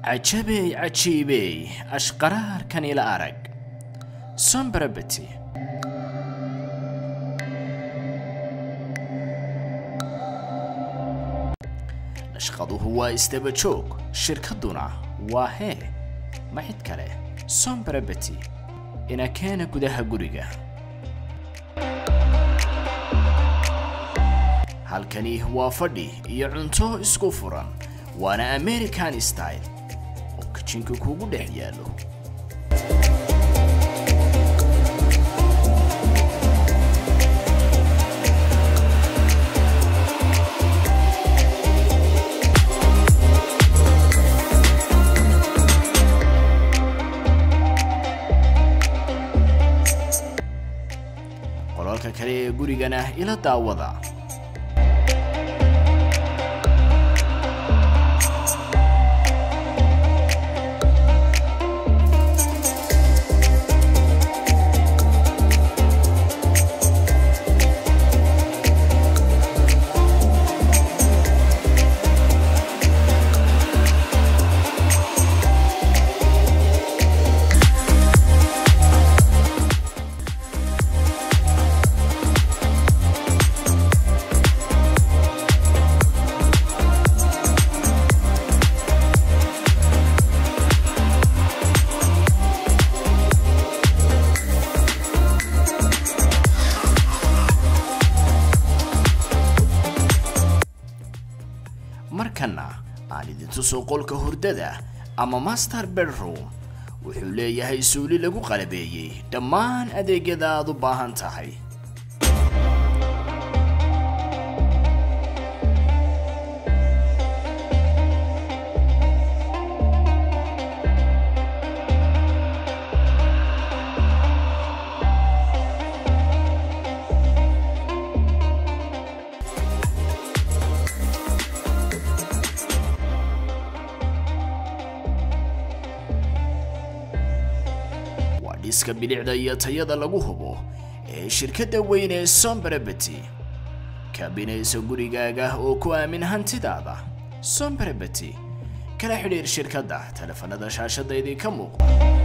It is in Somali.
cajabey cajiibey ashqaraarkan ila arag sombrabeti nashqaduhu waa isdaba joog shirkadduna waa hee ma cid kale sombrabeti ina keena gudaha guriga halkani waa fadhi iyo cunto isku furan waana american style oo kijinka kuugu dhex yaallo qolalka kale ee gurigana ila daawada markana aan idin tuso qolka hurdada ama master bedroom wuxuu leeyahay suuli lagu qalabeeyey dhammaan adeegyada aad u baahan tahay waa dhiska bilicda iyo tayada lagu hubo ee shirkadda weyn ee sombrabeti kabinaysa gurigaaga oo ku aamin hantidaada sombrabeti kala xidhiir shirkadda telefanada shaashadda idinka muuqda